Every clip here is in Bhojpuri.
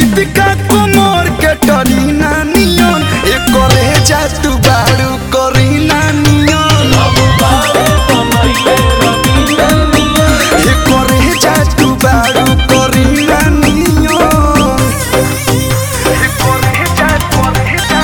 दीपिका कुमार के टरीना नियन ए करे जा तू बारू करीना नियन ए करे जा तू बारू करीना नियन ए करे जा करे जा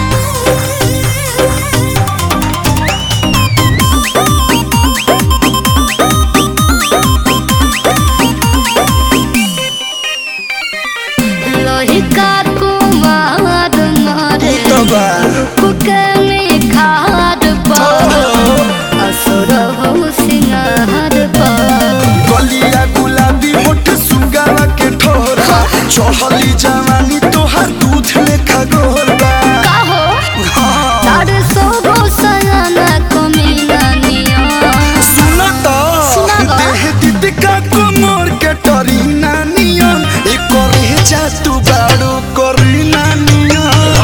लोहिका कुमार मारे तबा कुके में खाद पर असुर हो सिंगार पर गलिया गुलाबी होठ सुगावा के ठोरा चढ़ली जवानी तोहार दूध लेखा गोरबा काहो हाँ, तार सोगो सयाना कमीना निया सुन त सुनाबा। देह दीपिका कुमार के टरीना नियन ए करे जा तू बाड़ो करीना नियन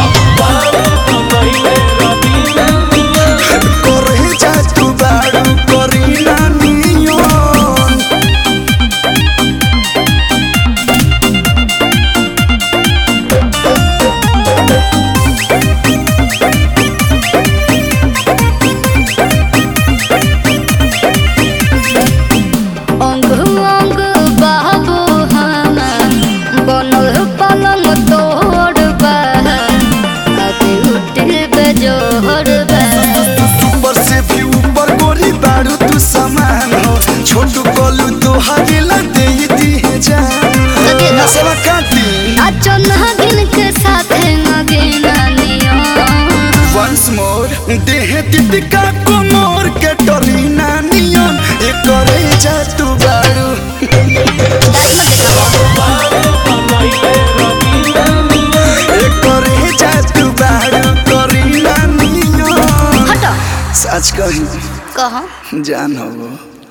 करे जा तू बाड़ो करीना नियन अंग अंग बाबू हमा बनल पलंग तोड़ बा अति उठिल बेजोड़ बा ऊपर से भी ऊपर गोरी बारू तू समान हो छोटू कोलू तो हवेला दे दी है जान दे दो। नसवा काटी नाचो नागिन के साथे नगिना निया वंस मोर देह दीपिका कुमार के टरीना नियन ए करे जा तू बारू ए करे जा तू बारू करीना नियन हटो सच कही कहा जान हो